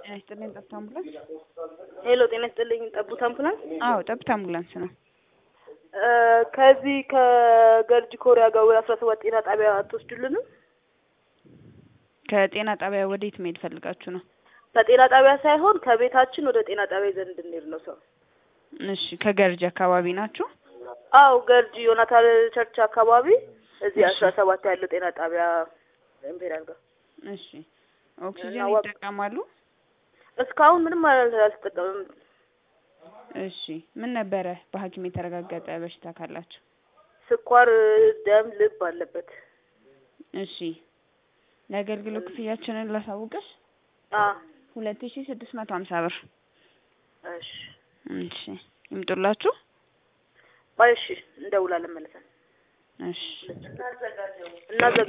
ጤና ይስጥልኝ ጠብታ አምቡላንስ። ሄሎ ጤና ይስጥልኝ ጠቡት አምቡላንስ። አዎ ጠብታ አምቡላንስ ነው። እ ከዚህ ከገርጂ ኮሪያ ጋር ወደ አስራ ሰባት ጤና ጣቢያ አትወስዱልንም? ከጤና ጣቢያ ወዴት መሄድ ፈልጋችሁ ነው? ከጤና ጣቢያ ሳይሆን ከቤታችን ወደ ጤና ጣቢያ ይዘን እንድንሄድ ነው ሰው። እሺ ከገርጂ አካባቢ ናችሁ? አው ገርጂ ዮናታን ቸርች አካባቢ እዚህ እሺ። አስራ ሰባት ያለው ጤና ጣቢያ ኢምፔሪያል ጋር እሺ ኦክሲጅን እና ወቅ- ይጠቀማሉ? እስካሁን ምንም አል- አልተጠቀምም። እሺ ምን ነበረ በሐኪም የተረጋገጠ በሽታ ካላችሁ? ስኳር፣ ደም፣ ልብ አለበት። እሺ የአገልግሎት ክፍያችንን ላሳውቅሽ አ ሁለት ሺ ስድስት መቶ ሀምሳ ብር እሺ እሺ ይምጡላችሁ ቆይ እሺ እንደውላለን መልሰን እሺ እናዘጋ